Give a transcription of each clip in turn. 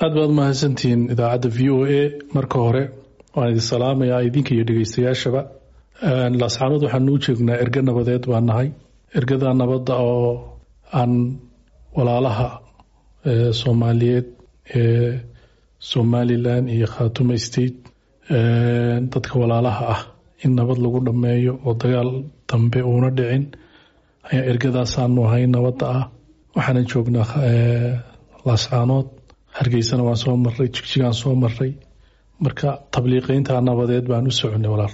aad baad mahadsantihiin idaacadda v o a marka hore waan idin salaamayaa idinka iyo dhegeystayaashaba laascaanood waxaan u jeegnaa erge nabadeed baan nahay ergada nabadda oo aan walaalaha soomaaliyeed ee somalilan iyo khaatume state dadka walaalaha ah in nabad lagu dhammeeyo oo dagaal dambe uuna dhicin ayaa ergadaasaanu ahay nabadda ah waxaana joognaa laascaanood hargeysana waan soo maray jigjigaan soo maray marka tabliiqeynta nabadeed baan u soconay walaal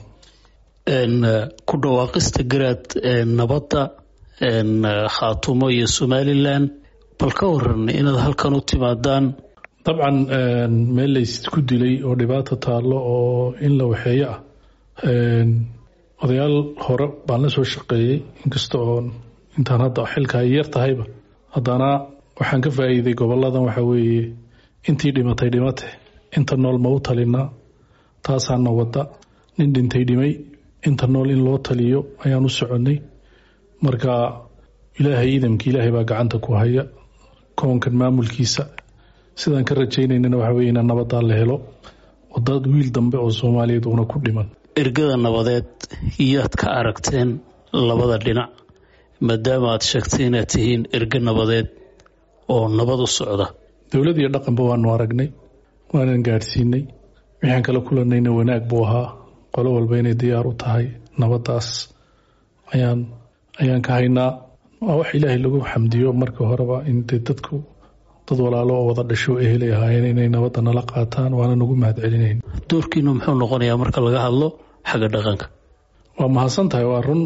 ku dhawaaqista garaad nabadda khaatumo iyo somalilan bal ka waran inaad halkan u timaadaan dabcan meel laysku dilay oo dhibaato taallo oo in la waxeeyo ah odayaal hore baan la soo shaqeeyey inkasta oo intaan hadda xilka ay yar tahayba haddana waxaan ka faa'iiday goboladan waxa weeye intii dhimatay dhimate inta nool ma u talinaa taasaana wadda nin dhintay dhimay inta nool in loo taliyo ayaan u soconnay marka ilaahay idamka ilaahay baa gacanta ku haya koonkan maamulkiisa sidaan ka rajaynaynana waxa weye inaan nabadaa la helo wadad wiil dambe oo soomaaliyeed uuna ku dhiman ergada nabadeed iyaad ka aragteen labada dhinac maadaama aad sheegtay inaad tihiin erge nabadeed oo nabad u socda dowlad iyo dhaqanba waanu aragnay waanan gaadhsiinay wixaan kala kulanayna wanaag buu ahaa qolo walba inay diyaar u tahay nabadaas ayaan ayaan ka haynaa waa wax ilaahay lagu xamdiyo marka horeba in dee dadku dad walaalo oo wada dhasho ehelay ahaayeen inay nabadda nala qaataan waana nagu mahad celinayn doorkiinu muxuu noqonayaa marka laga hadlo xagga dhaqanka waa mahadsan tahay waa run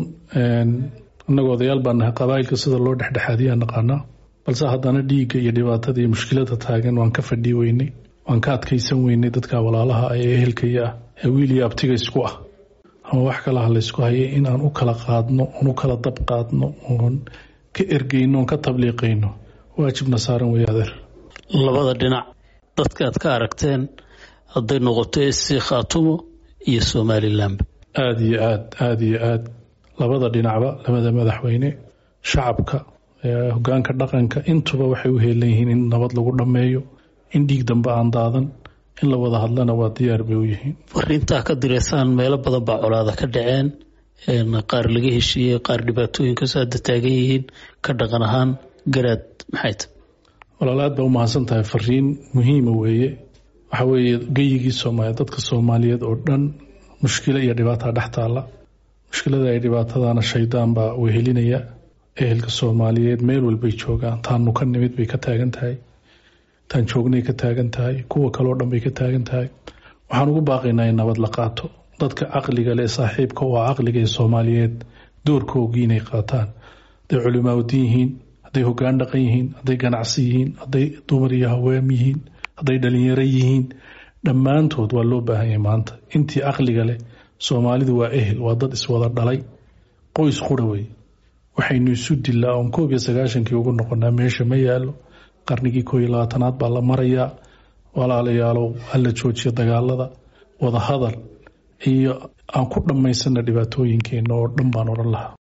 annagoo odayaal baan nahay qabaa'ilka sida loo dhexdhexaadiyaa naqaanaa balse haddana dhiigga iyo dhibaatada iyo mushkilada taagan waan ka fadhii weynay waan ka adkaysan weynay dadka walaalaha ee ehelkaya ah ee wiil iyo abtiga isku ah ama wax kalaha laysku hayay in aan u kala qaadno oon u kala dab qaadno oon ka ergeyno oon ka tabliiqayno waajibna saaran wey adeer labada dhinac dadka aad ka aragteen hadday noqoto sc khaatumo iyo somalilanba aada iyo aad aada iyo aad labada dhinacba labada madaxweyne shacabka hogaanka dhaqanka intuba waxay u heelan yihiin in nabad lagu dhammeeyo in dhiig dambe aan daadan in la wada hadlana waa diyaar bay u yihiin fariintaa ka direysaan meelo badan baa colaada ka dhaceen qaar laga heshiiyey qaar dhibaatooyinkaas hadda taagan yihiin ka dhaqan ahaan garaad maxay ta walaal aad baa u mahadsan tahay fariin muhiima weeye waxa weeye geyigii soomaaliya dadka soomaaliyeed oo dhan mushkilo iyo dhibaataa dhex taalla mushkilada ay dhibaatadana shaydaan baa wehelinaya ehelka soomaaliyeed meel walbay joogaan taanu ka nimid bay ka taagan tahay taan joognay ka taagan tahay kuwa kaleo dhan bay ka taagan tahay waxaan ugu baaqaynaa in nabad la qaato dadka caqliga leh saaxiibka oo ah caqliga ee soomaaliyeed doorkoogii inay qaataan hadday culimaaudiin yihiin hadday hogaan dhaqan yihiin hadday ganacsi yihiin hadday dumar iyo haweem yihiin hadday dhalinyaro yihiin dhammaantood waa loo baahan yahay maanta intii caqliga leh soomaalidu waa ehel waa dad iswada dhalay qoys qura wey waxaynu isu dilaa oon koob iyo sagaashankii ugu noqonaa meesha ma yaalo qarnigii koo iyo labaatanaad baa la marayaa walaalayaalow hala joojiya dagaalada wada hadal iyo aan ku dhammaysana dhibaatooyinkeena oo dhan baan odhan lahaa